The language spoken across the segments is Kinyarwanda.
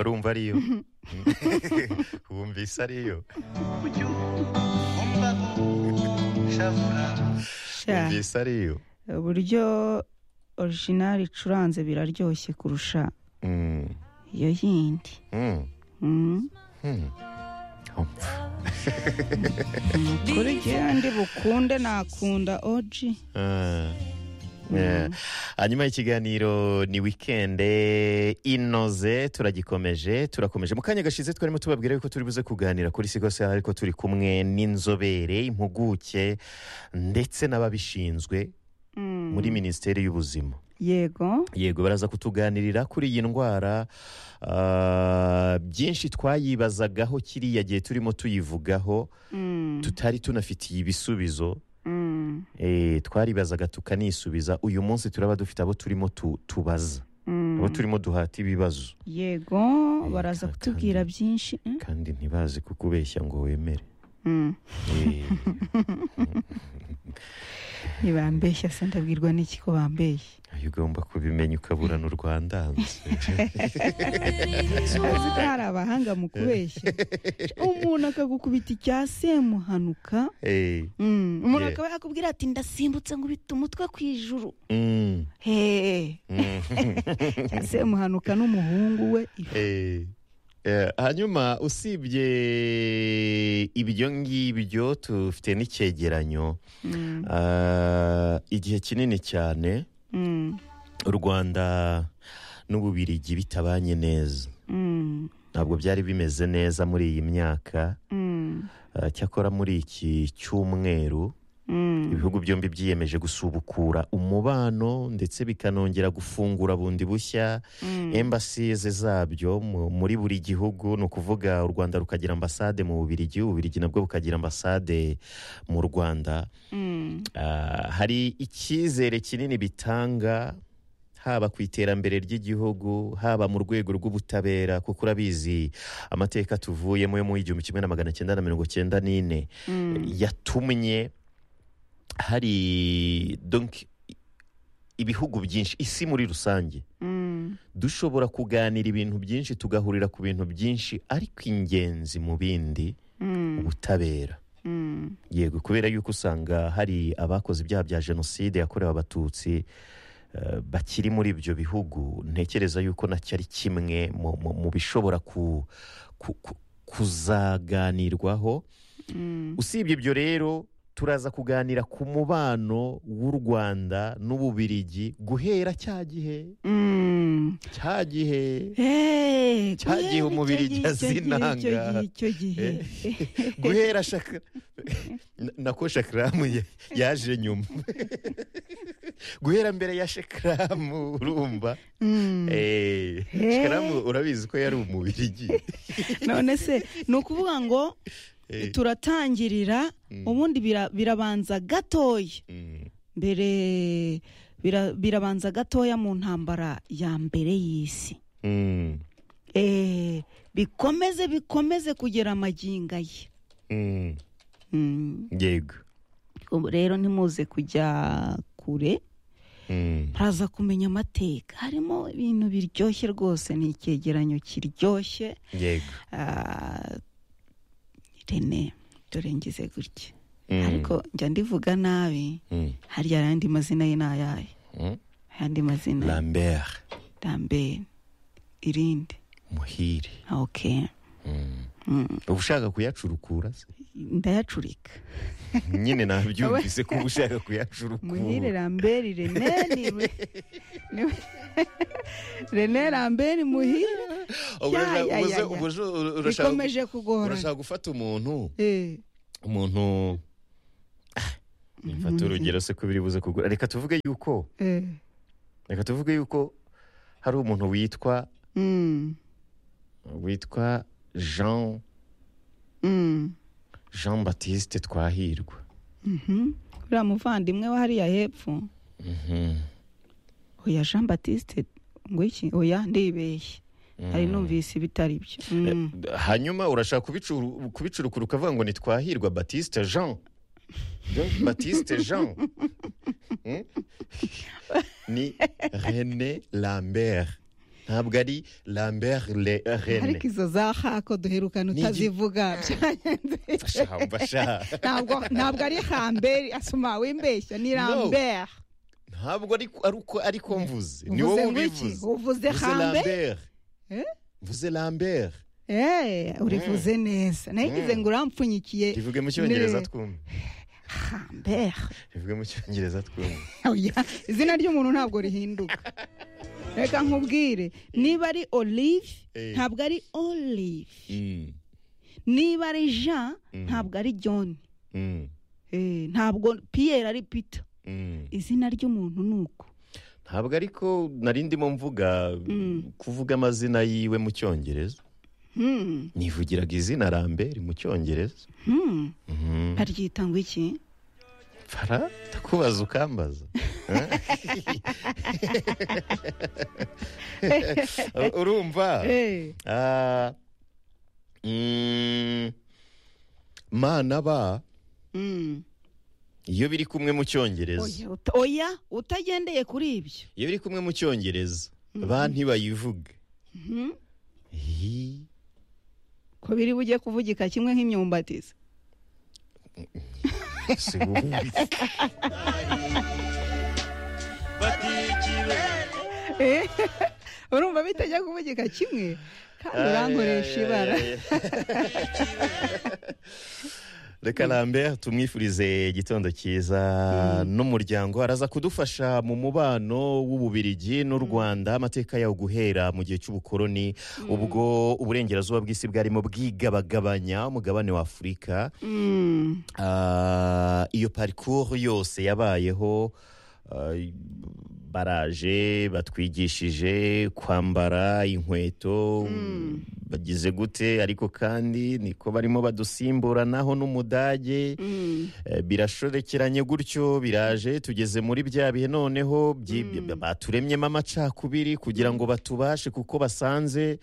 urumva ariyo wumvise ariyo Sha, wumvise ariyo uburyo orijinali icuranze biraryoshye kurusha Mm, iyo yindi mm, Mm. mm. Umva. kuri jyewe ndi bukunde nakunda oji Ah. Yeah. hanyuma y'ikiganiro ni wikende inoze turagikomeje turakomeje mu kanya gashize twarimo tubabwira yuko turi buze kuganira kuri sigo saha ariko turi kumwe n'inzobere impuguke ndetse n'ababishinzwe Mm. muri minisiteri y'ubuzima yego yego baraza kutuganirira kuri iyi ndwara ah, byinshi twayibazagaho kiriya gihe turimo tuyivugaho Mm. tutari tunafitiye ibisubizo Mm. Eh, twaribazaga tukanisubiza uyu munsi turaba dufite abo turimo tu- tubaza Mm. abo turimo duhata ibibazo yego baraza kandi- kutubwira byinshi Mm. kandi ntibazi kukubeshya ngo wemere Mm. Eh, ntibambeshya se ndabwirwa n'iki ko bambeshya ayo ugomba kubimenya ukabura n'urwandanze azi ko hari abahanga mu kubeshya umuntu akagukubita icya semuhanuka Eh, Mm. umuntu Yeah. akaba yakubwira ati ndasimbutse nkubita umutwe ku ijuru mm, hehe mm, cya semuhanuka n'umuhungu we ifu. eh, eh, hanyuma usibye ibyo ngibyo tufite n'icyegeranyo Mm. Ah, igihe kinini cyane Mm. u rwanda n'ububirigi bitabanye neza Mm. ntabwo byari bimeze neza muri iyi myaka Mm. eh, cyakora muri iki cyumweru Mm. ibihugu byombi byiyemeje gusubukura umubano ndetse bikanongera gufungura bundi bushya Mm. embasize zabyo mu- muri buri gihugu ni ukuvuga u rwanda rukagira ambasade mu bubirigi ububirigi nabwo bukagira ambasade mu rwanda Mm. Ah, hari icyizere kinini bitanga haba ku iterambere ry'igihugu haba mu rwego rw'ubutabera kuko urabizi amateka tuvuyemo yo mu igihumbi kimwe na magana cyenda na mirongo cyenda n'ine Mm. yatumye hari donc ibihugu byinshi isi muri rusange Mm. dushobora kuganira ibintu byinshi tugahurira ku bintu byinshi ariko ingenzi mu bindi Mm. ubutabera Mm. yego kubera yuko usanga hari abakoze ibyaha bya jenoside yakorewe abatutsi eh, bakiri muri ibyo bihugu ntekereza yuko nacyo ari kimwe mu- mu- mu bishobora ku- ku- ku- kuzaganirwaho Mm. usibye ibyo rero turaza kuganira ku mubano w'u rwanda n'ububirigi guhera cya gihe Mm. cya gihe Hey, Cyagiye guhera umubiri icyo ijya gihe, icyo gihe, icyo zinanga. gihe, icyo gihe. guhera shaka Na- nako shakaramu ya- yaje nyuma guhera mbere ya shakaramu urumva Mm. Eh, shakaramu urabizi ko yari umubirigi none se ni ukuvuga ngo Eh, turatangirira Mm. ubundi bira- birabanza gatoya mm, mbere bira- birabanza gatoya mu ntambara ya mbere y'isi mm, Eh, bikomeze bikomeze kugera amaginga ye mm, Mm. yego ubu rero ntimuze kujya kure Mm, haza kumenya amateka harimo ibintu biryoshye rwose ni icyegeranyo kiryoshye yego Ah, rene dore ngize gutya Mm. ariko njya ndivuga nabi Mm, harya ayandi mazina ye ni ayahe mm. ayandi mazina lambert dambere irindi muhire Ah, ok Mm. Mm, uba ushaka kuyacurukura se ndayacurika nyine nabyumvise ko uba ushaka kuyacurukura muhire rambere rene ni ni- rene rambere muhire Ubu Ya, urashaka- ya, ubu ya, se- ya. ubu se- urashaka- bikomeje kugorana urashaka gufata umuntu Eh, umuntu Ah, nimfata urugero se ko biri buze kugura reka tuvuge yuko eh. reka tuvuge yuko hari umuntu witwa Mm, witwa jean mm, jean batiste twahirwa mhm. uriya muvandimwe wa hariya hepfo Mhm. oya jean batiste ngo iki oya ndibeshye hari numvise ibitari byo Mm. Eh, hanyuma urashaka kubicuru- kubicurukura ukavuga ngo ni twahirwa batiste jean Jean batiste jean Hmm? ni rene lambert ntabwo ari lambert Le- rene ariko izo za hako duherukana Ni igi- utazivuga Basha, basha. ntabwo ntabwo ari hambere asoma wimbeshya ni lambert ntabwo ari ari uko ariko mvuze ni wowe uvuze ngwiki ubivuze uvuze mvuze hambere lambert Eh? mvuze lambert eee urivuze neza nayigize Mm. ngo urampfunyikiye rivuge mu cyongereza Ne. twumve hambere rivuge mu cyongereza twumve Oya, izina ry'umuntu ntabwo rihinduka reka nkubwire niba ari olive Eh. ntabwo ari olive Mm, niba ari jean Mm. ntabwo ari john mm, Eh, ntabwo piyeri ari pita mm. izina ry'umuntu ni uko ntabwo ariko nari ndimo mvuga Mm. kuvuga amazina yiwe mu cyongereza Hmm, nivugiraga izina lambert mu cyongereza hmm. Mhm. baryita ngo iki fara ndakubaza ukambaza urumva Eh, Ah, mm, mana ba hmm. iyo biri kumwe mu cyongereza Oya, uta- oya utagendeye kuri ibyo iyo biri kumwe mu cyongereza ba ntibayivuge Mhm. Hi, ko biri bujye kuvugika kimwe nk'imyumbati se. si bubi. Eh, urumva bitajya kuvugika kimwe kandi urankoresha Ay, ay, ibara ay, ay. reka lambert tumwifurize igitondo cyiza n'umuryango araza kudufasha mu mubano w'ububirigi n'u rwanda amateka yawo guhera mu gihe cy'ubukoroni ubwo uburengerazuba bw'isi bwarimo bwigabagabanya umugabane wa afurika Mm, Ah, iyo parikuru yose yabayeho ah, baraje batwigishije kwambara inkweto bagize gute ariko kandi niko barimo badusimburanaho n'umudage mm. Eh, birashorekeranye gutyo biraje tugeze muri bya bihe noneho byi- baturemyemo amacakubiri kugira ngo batubashe kuko basanze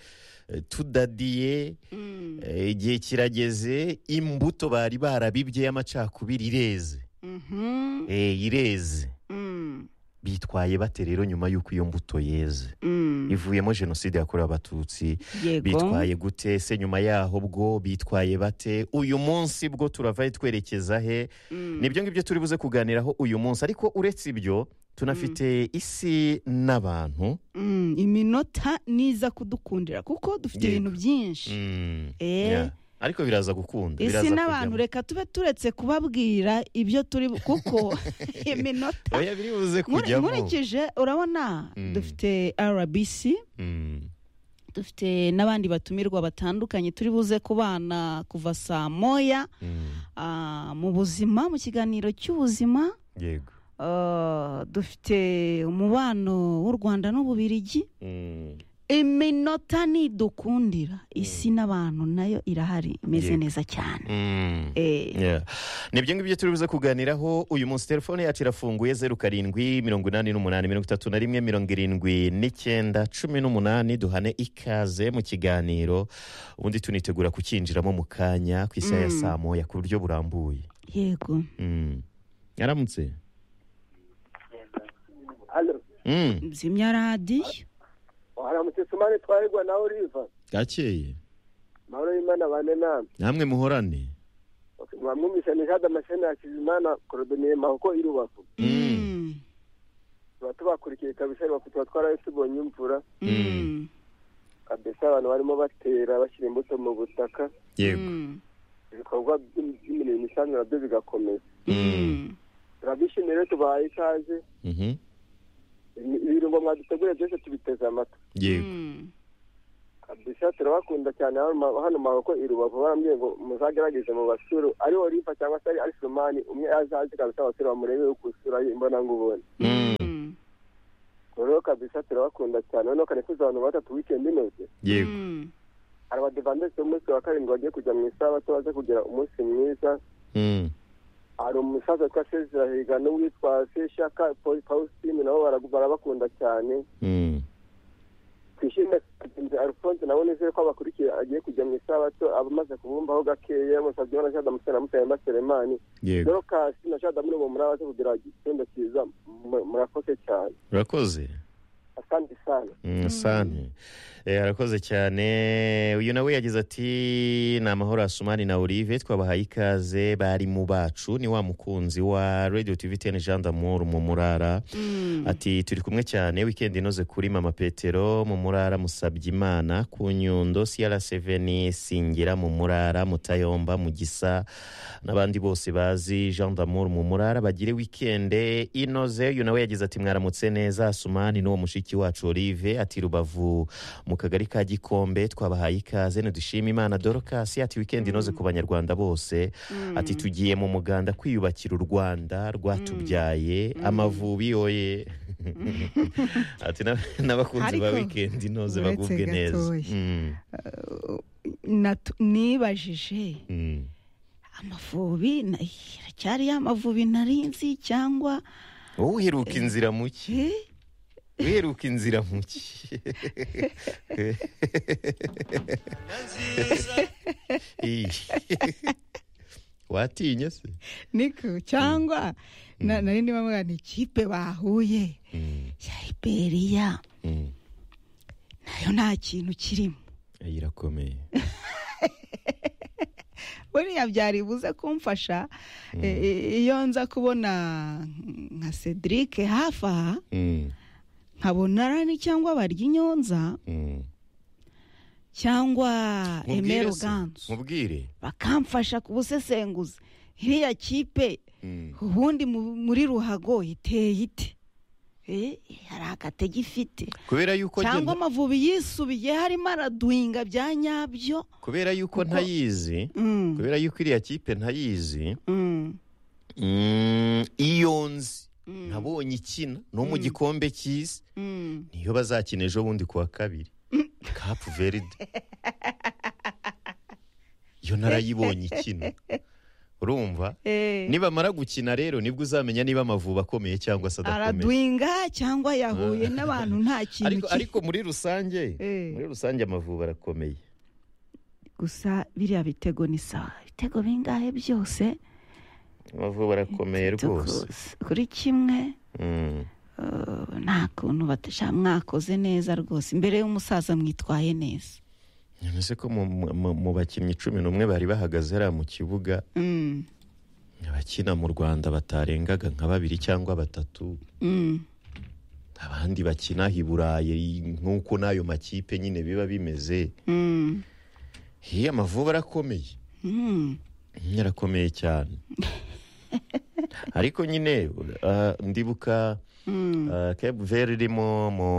eh, tudadiye Mm, Eh, igihe kirageze imbuto bari barabibye y'amacakubiri ireze mhm, Eh, ireze mm, bitwaye bate rero nyuma y'uko iyo mbuto yeze mm. ivuyemo jenoside yakorewe abatutsi yego bitwaye gute se nyuma yaho bwo bitwaye bate uyu munsi bwo turavayo twerekeza he Mm, nibyo ngibyo turi buze kuganiraho uyu munsi ariko uretse ibyo tunafite isi n'abantu mm. iminota niza kudukundira kuko dufite Yego. ibintu byinshi Mm, Eh. yeah. ariko biraza gukunda isi biraza n'abantu kujyamo. reka tube turetse kubabwira ibyo turi bu- kuko iminota oya biri buze Nkuri- kujyamo nkurikije urabona Mm. dufite rbc Mm. dufite n'abandi batumirwa batandukanye turi buze kubana kuva saa moya Mm. ah, mu buzima mu kiganiro cy'ubuzima yego ah, dufite umubano w'u rwanda n'ububirigi Mm. iminota nidukundira isi n'abantu nayo irahari Yego. imeze neza cyane Mm. Eh, Yeah. nibyo ngibyo turi buze kuganiraho uyu munsi telefone yacu irafunguye zeru karindwi mirongo inani n'umunani mirongo itatu na rimwe mirongo irindwi n'icyenda cumi n'umunani duhane ikaze mu kiganiro ubundi tunitegura kukinjiramo mu kanya ku isaha ya Mm. saa moya ku buryo burambuye yego Mm. yaramutse Alo, Mm. zimya radiyo waramutse Sumani twaregwa nawe Oliva. bwakeye Mahoro y'Imana bane namwe. namwe muhorane Mwamwumvise ni Jade Amasheni ya Kizimana Korodoniye Mahoko i Rubavu. Tuba tubakurikiye kabisa Rubavu tuba twarayo tubonye imvura. Kabisa abantu barimo batera bashyira imbuto mu butaka. yego Ibikorwa by- by'imirimo isanzwe nabyo bigakomeza. Mm. Turabishimiye rero tubahaye ikaze. Mhm. Ibi- Ibirungo mwaduteguriye byose tubiteze amata. yego Kabisa turabakunda cyane hano ma- hano Mahoko i Rubavu barambwiye ngo muzagerageze mu basuru. Ari Oliva cyangwa se ari ari Sumani umwe azaze kabisa abasuru bamurebe uko usura ye imbonangubone. rero kabisa turabakunda cyane noneho kare tuzi abantu batatu weekend inoze yego hari abadivandesi b'umunsi wa karindwi bagiye kujya mu isabato baze kugira umunsi mwiza Mm. hari umusaza witwa sezira higano witwa seshaka Paul- pausine nabo baragu- barabakunda cyane Mm. twishime kagenzi alphonse nabo nizere ko abakurikiye agiye kujya mu isabato abamaze kubumvaho gakeya yamusabye na jada musore na mutayemba selemani yego dorokasi na jada muri uwo muri abaze kugira igitondo cyiza mu- murakoze cyane urakoze asante sana asante arakoze cyane uyu nawe yagize ati ni amahoro asumani na olive twabahaye ikaze bari mu bacu ni wa mukunzi wa radiyo tivi teni jean d'amour mu murara ati turi kumwe cyane wikendi inoze kuri mama petero mu murara musabye imana ku nyundo siyara seveni singira mu murara mutayomba mu gisa n'abandi bose bazi jean d'amour mu murara bagire wikende inoze uyu nawe yagize ati mwaramutse neza asumani n'uwo mushiki wacu olive ati rubavu mu kagari ka gikombe twabahaye ikaze ntidushime imana dorokasi ati wikendi inoze ku banyarwanda bose ati tugiye mu muganda kwiyubakira u rwanda rwatubyaye amavubi yoye ati na- n'abakunzi ba Ariko, wikendi inoze uretse bagubwe neza gatoya. Mm, Natu- nibajije mm. amavubi na- haracyari ya mavubi narinzi cyangwa wowe uheruka inzira mu ki eh, uheruka inzira mu ki Iyi. watinye se niko cyangwa na- nari ndimo mbwira ni ikipe bahuye Mm, ya liberiya mm. nayo nta kintu kirimo Iyi irakomeye buriya byari buze kumfasha eh, eh, iyo nza kubona nka cedric hafi aha Mm, nkabona rani cyangwa baryinyonza mm. cyangwa Mubwire emero se, ganzu mubwire bakamfasha kubusesenguza iriya kipe Mm, ubundi mu- muri ruhago iteye ite Eh, hari agatege ifite kubera yuko njye- cyangwa amavubi yisubiye harimo araduhinga bya nyabyo kubera yuko Kuko- ntayizi Mm, kubera yuko iriya kipe ntayizi mm, mm, iyo nzi mm, nabonye ikina no mu gikombe cy'isi mm. niyo bazakina ejo bundi ku wa kabiri kapu veride iyo narayibonye ikina urumva Eh, nibamara gukina rero nibwo uzamenya niba amavubi akomeye cyangwa se adakomeye araduhinga cyangwa yahuye n'abantu nta kintu ariko, ki- ariko muri rusange Eh. muri rusange amavubi arakomeye gusa biriya bitego ni sawa ibitego bingahe byose amavubi arakomeye rwose tukuzi. kuri kimwe Mm. eh, nta kuntu batasha mwakoze neza rwose imbere y'umusaza mwitwaye neza nonese ko mu, mu, mu bakinnyi cumi n'umwe bari bahagaze hariya mu kibuga Mm, abakina mu rwanda batarengaga nka babiri cyangwa batatu mm, abandi bakina i burayi nk'uko n'ayo makipe nyine biba bimeze mm, hiya amavubi arakomeye mm. Mm, arakomeye cyane ariko nyine uh, ndibuka Mm, uh, kebu veri irimo mu,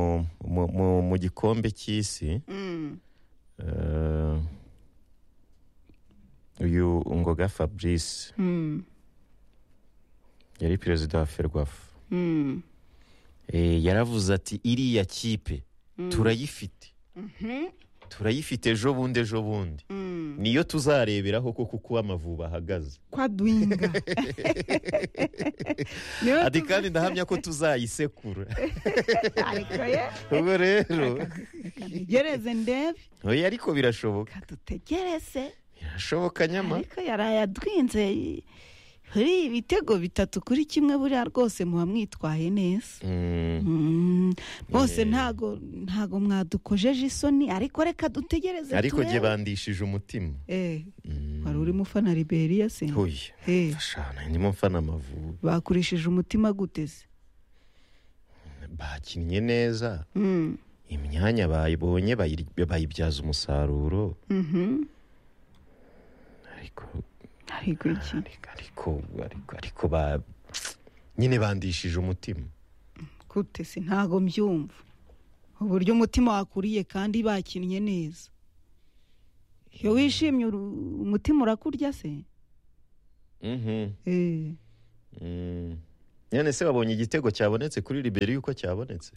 mu, mu, mu gikombe cy'isi mm, uh, uyu ngoga fabrice mm, yari perezida wa ferwafa mm. Eh, yaravuze ati iriya kipe turayifite Mhm, turayifite ejo bundi ejo bundi mm. niyo tuzareberaho koko uko amavubi ahagaze kwa duhinga niwe ati kandi ndahamya ko tuzayisekura tuzakarekaye ubwo rero kadutegereze ndebe oya ariko birashoboka kadutegereze birashoboka nyama ariko yaraye adwinze kuri ibitego bitatu kuri kimwe buriya rwose muba mwitwaye neza Mm, Mm, bose Eh. ntago ntago mwadukojeje isoni ariko reka dutegereze ariko jye turebe. bandishije umutima Eh, Mm, wari urimo ufana liberiya se oya Eh, fashana ndimo mfana amavubi bakurishije umutima guteze bakinnye neza Mm, imyanya bayibonye bayiri- bayibyaza umusaruro mhm. ariko ariko iki ariko ariko ariko ariko ba nyine bandishije umutima gute se ntago mbyumva uburyo umutima wakuriye kandi bakinnye neza iyo wishimye uru- umutima urakurya se Mhm. Eh, Mm. none se wabonye igitego cyabonetse kuri liberi yuko cyabonetse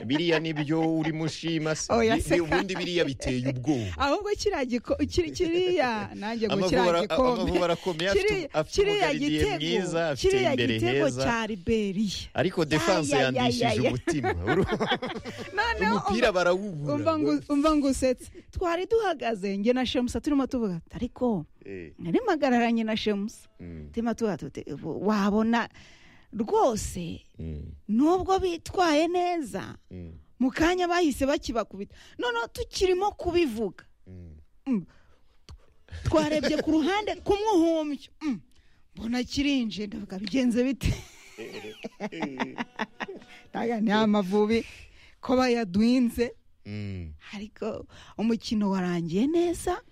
biriya nibyo urimo ushima se Oya, Ni- se ni ubundi biriya biteye ubwoba ahubwo kiriya giko kiri- kiriya nanjye ngo Amavubi kiriya ara- amavubi gikombe arakomeye Kiriya- afite- afite kiriya umugaridiye gitego mwiza afite kiriya imbere gitego heza cya liberiya ariko defanse Ay, ay, ay, yandishije ay. umutima Uru- umupira noneho umva- umva ngu- barawubura umva ngusetse twari duhagaze njye na shemusa turimo tuvuga ariko Eh, nari mpagararanye na shemusa mm, turimo tuvuga tuti wabona rwose Mm, nubwo bitwaye neza mm, mu kanya bahise bakibakubita noneho tukirimo kubivuga mm. twarebye ku ruhande ku muhumbyo Mm. mbona kirinje ndavuga bigenze bite Ndavuga, ni amavubi ko bayaduhinze Mm. ariko umukino warangiye neza